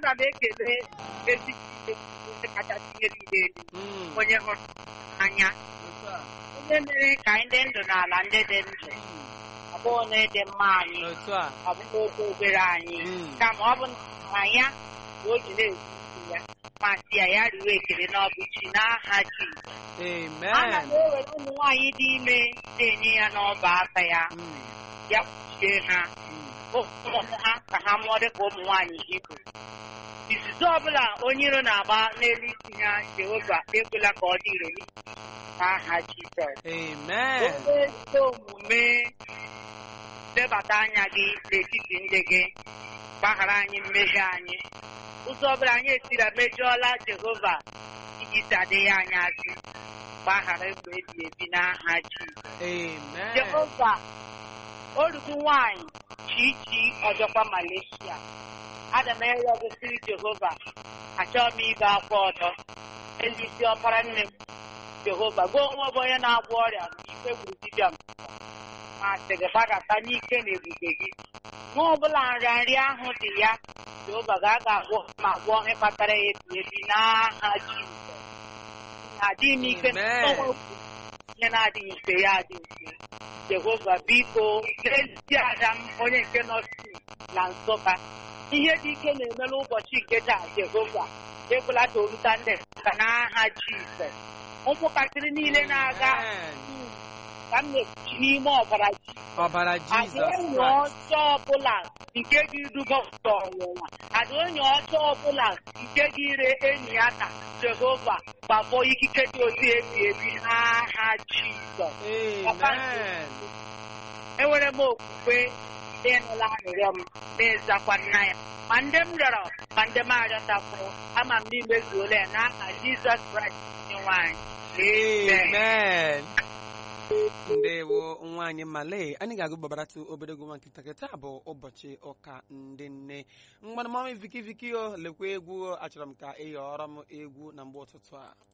aga m ekele ezi Chineke kachasị ihe niile elu Mm. onye hụrụ anya Otu a. onye mere ka anyị dị ndụ n'ala ndị dị ndụ ọ bụghị na ịdị mma anyị Otu a. ọ bụghị oke obere anyị Mm. kama ọ bụ na ya ka o ji na-ekwu ya ma sị ya ya riwe ekele n'ọbụ chi n'aha Jizọs ana m Amen. ewere ụmụ nwaanyị dị ime na-enye ya n'ọba aka ya Mm. ya kpuchie ha Mm. ụmụ ha ka ha mụọ dịka ụmụ nwaanyị Hibru izuzu ọbụla onye iro na-agba n'elu isi ya Jehova ekwela ka ọ dị ire n'aha Jizọs Amen. onye ezi omume lebata anya gị n'etiti ndị gị gbaghara anyị mmehie anyị ụzọ ọbụla anyị esira mejọọla Jehova iji sadịghị anyị azụ gbaghara egbe ebi ebi n'aha Jizọs Amen. Jehova orugu nwanyị chichi ọjọkwa Malaysia ada m ịrịọ gị siri Jehova achọghị m ibe akwa ọdọ elu isi ọkpara nne m Jehova gụọ onwe bụ onye na-agwọ ọrịa ike gburu dibịa m ma sị gị gbadata n'ike na ebube gị nwa ọbụla nrịanrịa ahụ dị ya Jehova ga-aga agwọ ma gwọọ ihe kpatara ya ebi ebi n'aha Jizọs adịghị m ike Amen. n'ọnwa ihe na-adịghị mfe ya adị mfe Jehova biko n'ezi ada m onye nke nọ si na Nsụka ihe dị ike na-eme n'ụbọchị nke taa Jehova ekwela ka oruta ndị ka n'aha Jizọs ụmụntakịrị niile na-aga Amen. ka m na-ekpuchi n'ime ọbara ji Ọbara ada Jizọs enyi Kraịst. ọjọọ ọbụla nke gị duga ụzọ ọnwụnwa ada onye ọjọọ ọbụla nke gị ire enyi ya na Jehova gbafọ ikike dị otu ebi ebi n'aha Jizọs Amen. enwere m okwukwe ịnụla arịrịọ m na-ezakwa nna ya ma ndị m rịọrọ ma ndị m arịọtakwuru ama m n'imezuola ya n'aha Jizọs Kraịst onye nwanyị Amen. Amen. ndewo nwaanyị male anyị ga-agụ gbabaratụ obere egwu nwa nkịta kịta bụ ụbọchị ụka ndị nne mgbanụ mama viki viki o lekwa egwu o achọrọ m ka ị ghọrọ m egwu na mgbe ụtụtụ a